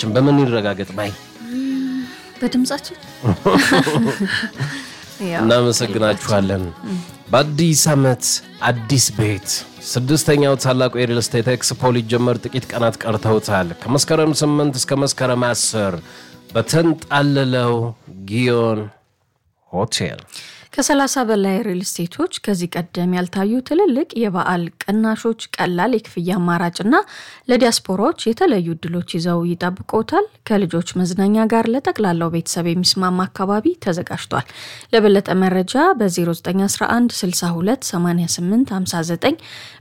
መተማመናችን በምን ይረጋገጥ ባይ በድምጻችን ያው እናመሰግናችኋለን። በአዲስ ዓመት አዲስ ቤት ስድስተኛው ታላቁ የሪል ስቴት ኤክስፖ ሊጀመር ጥቂት ቀናት ቀርተውታል። ከመስከረም 8 እስከ መስከረም 10 በተንጣለለው ጊዮን ሆቴል ከሰላሳ በላይ ሪል ስቴቶች ከዚህ ቀደም ያልታዩ ትልልቅ የበዓል ቅናሾች፣ ቀላል የክፍያ አማራጭና ለዲያስፖራዎች የተለዩ እድሎች ይዘው ይጠብቆታል። ከልጆች መዝናኛ ጋር ለጠቅላላው ቤተሰብ የሚስማማ አካባቢ ተዘጋጅቷል። ለበለጠ መረጃ በ0911 62 88 59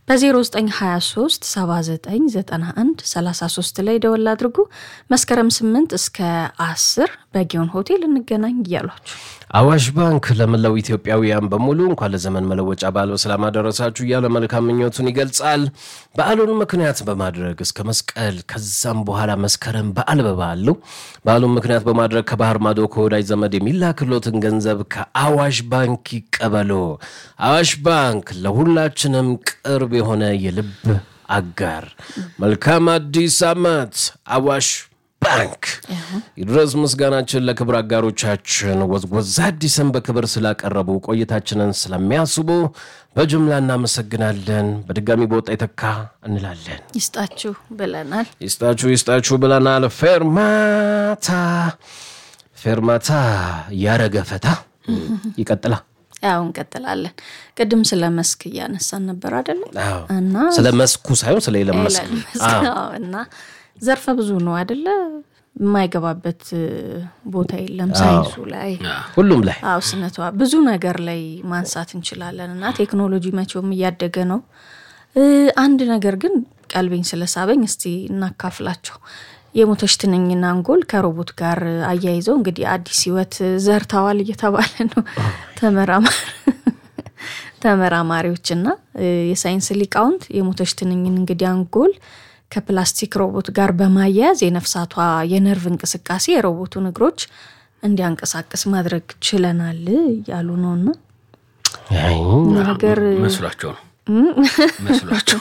በ0923 7991 33 ላይ ደወል አድርጉ። መስከረም 8 እስከ 10 በጊዮን ሆቴል እንገናኝ እያሏችሁ አዋሽ ባንክ ለመላው ኢትዮጵያውያን በሙሉ እንኳን ለዘመን መለወጫ በዓል በሰላም አደረሳችሁ እያለ መልካም ምኞቱን ይገልጻል። በዓሉን ምክንያት በማድረግ እስከ መስቀል ከዛም በኋላ መስከረም በዓል በበዓል ነው። በዓሉን ምክንያት በማድረግ ከባህር ማዶ ከወዳጅ ዘመድ የሚላክሎትን ገንዘብ ከአዋሽ ባንክ ይቀበሉ። አዋሽ ባንክ ለሁላችንም ቅርብ የሆነ የልብ አጋር። መልካም አዲስ ዓመት አዋሽ ባንክ ይድረስ ምስጋናችን ለክብር አጋሮቻችን ወዝወዝ አዲስን በክብር ስላቀረቡ ቆይታችንን ስለሚያስቡ በጅምላ እናመሰግናለን። በድጋሚ በወጣ የተካ እንላለን። ይስጣችሁ ብለናል። ይስጣችሁ ይስጣችሁ ብለናል። ፌርማታ ፌርማታ ያረገ ፈታ ይቀጥላ። ያው እንቀጥላለን። ቅድም ስለ መስክ እያነሳን ነበር አይደለም? አዎ። እና ስለ መስኩ ሳይሆን ስለ ኤለን መስክ ኤለን መስክ አዎ። እና ዘርፈ ብዙ ነው አይደለ? የማይገባበት ቦታ የለም ሳይንሱ ላይ ሁሉም ላይ አው ስነቷ ብዙ ነገር ላይ ማንሳት እንችላለን እና ቴክኖሎጂ መቼውም እያደገ ነው። እ አንድ ነገር ግን ቀልቤኝ ስለሳበኝ እስቲ እናካፍላቸው። የሞተች ትንኝና አንጎል ከሮቦት ጋር አያይዘው እንግዲህ አዲስ ሕይወት ዘርተዋል እየተባለ ነው ተመራማሪ ተመራማሪዎችና እ የሳይንስ ሊቃውንት የሞተች ትንኝን እንግዲህ አንጎል ከፕላስቲክ ሮቦት ጋር በማያያዝ የነፍሳቷ የነርቭ እንቅስቃሴ የሮቦቱን እግሮች እንዲያንቀሳቅስ ማድረግ ችለናል እያሉ ነውና አይ፣ ነገር መስሏቸው ነው መስሏቸው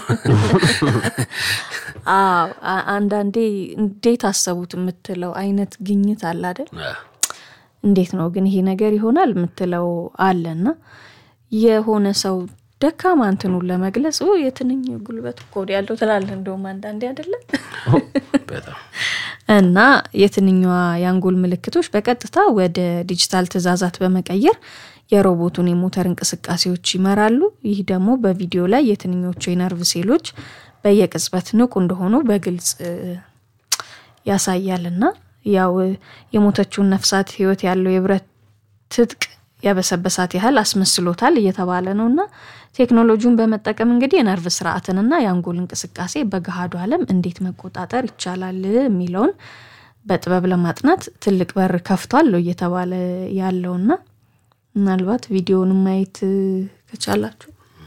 አዎ አ- አንዳንዴ እንዴት አሰቡት የምትለው አይነት ግኝት አለ አይደል? እንዴት ነው ግን ይሄ ነገር ይሆናል የምትለው አለና የሆነ ሰው ደካማ እንትኑን ለመግለጽ "ኦ፣ የትንኝ ጉልበት እኮ ወዲህ ያለው ትላለህ። እንደውም አንዳንዴ አይደለም በጣም እና የትንኛዋ የአንጎል ምልክቶች በቀጥታ ወደ ዲጂታል ትዕዛዛት በመቀየር የሮቦቱን የሞተር እንቅስቃሴዎች ይመራሉ። ይህ ደግሞ በቪዲዮ ላይ የትንኞቹ የነርቭ ሴሎች በየቅጽበት ንቁ እንደሆኑ በግልጽ እ፣ ያሳያል እና ያው እ፣ የሞተችውን ነፍሳት ህይወት ያለው የብረት ትጥቅ ያበሰበሳት ያህል አስመስሎታል እየተባለ ነው እና ቴክኖሎጂውን በመጠቀም እንግዲህ የነርቭ ስርዓትንና የአንጎል እንቅስቃሴ በገሃዱ ዓለም እንዴት መቆጣጠር ይቻላል የሚለውን በጥበብ ለማጥናት ትልቅ በር ከፍቷል ነው እየተባለ ያለውና ምናልባት ቪዲዮውን ማየት እ፣ ከቻላችሁ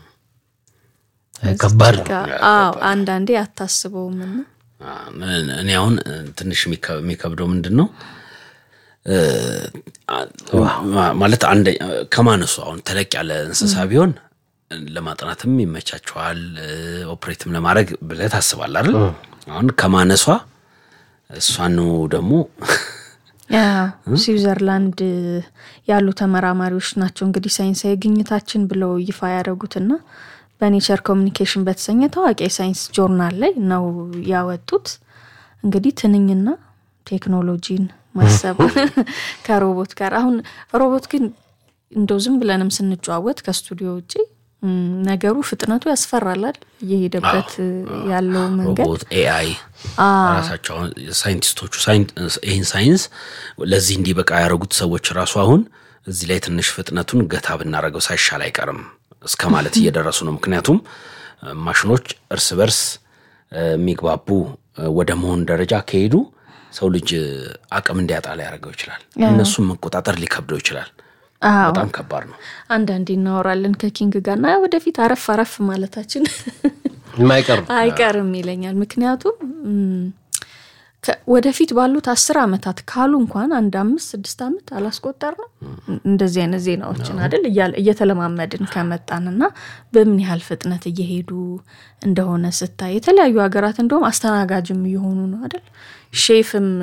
ከባድ ነው። አዎ አንዳንዴ አታስበውም እና እኔ አሁን ትንሽ የሚከ- የሚከብደው ምንድን ነው እ፣ አ- ማለት አንደ ከማነሱ አሁን ተለቅ ያለ እንስሳ ቢሆን ለማጥናትም ይመቻቸዋል እ፣ ኦፕሬትም ለማድረግ ብለህ ታስባለህ አይደል? አሁን ከማነሷ እሷኑ ደግሞ ያው ስዊዘርላንድ ያሉ ተመራማሪዎች ናቸው እንግዲህ ሳይንሳዊ ግኝታችን ብለው ይፋ ያደረጉትና በኔቸር ኮሚኒኬሽን በተሰኘ ታዋቂ የሳይንስ ጆርናል ላይ ነው ያወጡት። እንግዲህ ትንኝና ቴክኖሎጂን ማሰብ ከሮቦት ጋር አሁን ሮቦት ግን እንደው ዝም ብለንም ስንጨዋወት ከስቱዲዮ ውጭ እም፣ ነገሩ ፍጥነቱ ያስፈራላል እየሄደበት ያለው መንገድ ሮቦት ኤአይ ራሳቸው አሁን ሳይንቲስቶቹ ሳይን- ይህን ሳይንስ ለዚህ እንዲበቃ ያደረጉት ሰዎች ራሱ አሁን እዚህ ላይ ትንሽ ፍጥነቱን ገታ ብናደርገው ሳይሻል አይቀርም እስከ ማለት እየደረሱ ነው። ምክንያቱም እ፣ ማሽኖች እርስ በርስ እ፣ የሚግባቡ እ፣ ወደ መሆን ደረጃ ከሄዱ ሰው ልጅ እ፣ አቅም እንዲያጣ ሊያደርገው ይችላል። እነሱም መቆጣጠር ሊከብደው ይችላል። አዎ በጣም ከባድ ነው። አንዳንዴ እናወራለን ከኪንግ ጋር እና ወደፊት አረፍ አረፍ ማለታችን የማይቀር ነው። አይቀርም ይለኛል። ምክንያቱም እም፣ ከ- ወደፊት ባሉት አስር ዓመታት ካሉ እንኳን አንድ አምስት ስድስት ዓመት አላስቆጠር ነው እንደዚህ አይነት ዜናዎችን አይደል እያለ- እየተለማመድን ከመጣንና በምን ያህል ፍጥነት እየሄዱ እንደሆነ ስታይ የተለያዩ ሀገራት እንደውም አስተናጋጅም እየሆኑ ነው አይደል ሼፍም